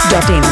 masti.in.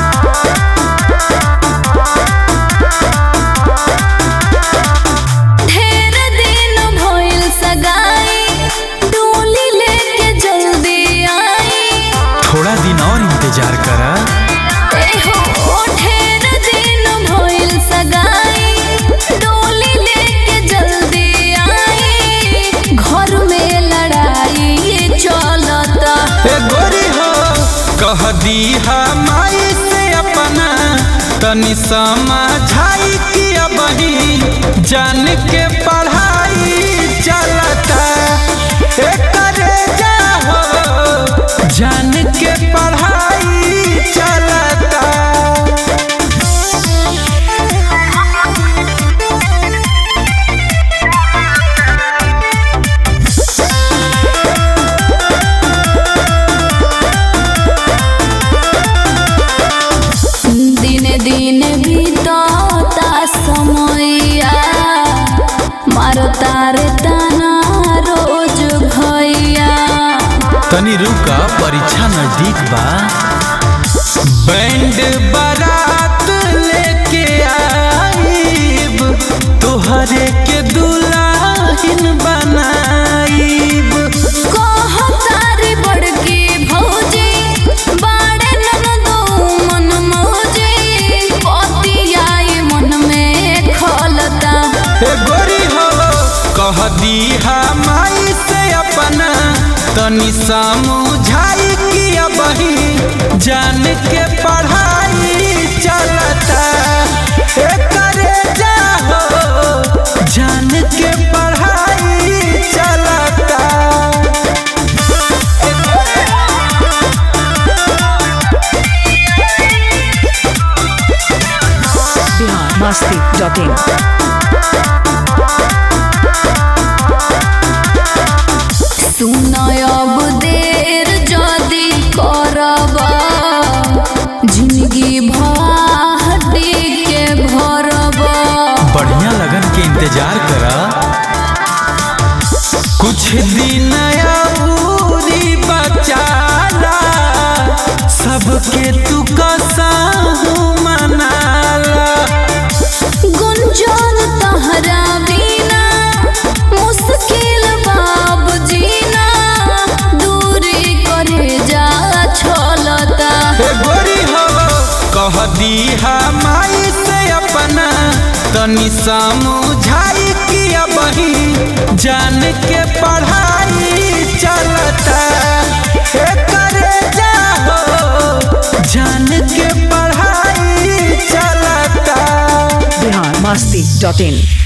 ढेर दिन भइल सगाई डोली लेके जल्दी आई थोड़ा दिन और इंतजार करा एहो ढेर दिन भइल सगाई डोली लेके जल्दी आई घर में लड़ाई चलता ए गोरी हो कह दी माई से अपना तनी समझाई कि अबही जान के पढ़ाई चलता ए करे जा हो जान के पढ़ाई चलता दिने दिने बीतता समैया मारता रे ताना रोज भैया तनी रुका परीक्षा नजदीक बा बैंड बारात लेके आईब तोहरे के दुल्हन बनाईब कहतारी बड़की भौजी बाड़े ननदो मन मौजी पतियाई मन में खलता ए गोरी हो कह दी माई से अपना तनी समझाई कि अबही जान के पढ़ाई चलता ए करे जा हो जान के पढ़ाई चलता Bihar masti.in. सुनय अब देर जदी करब जिंदगी भाटी के भरब बढ़िया लगन के इंतजार करा कुछ दिन अउरी बचाला सबके तू कसाहू मनाला गुंजन तहरा बिना मुश्किल बाब जीना दूरी करे जा छलता ए गोरी हो कह दी माई से अपना तनी समझाई कि अबही जान के पढ़ाई चलता ए करे जा हो जान के पढ़ाई चलता Bihar masti.in.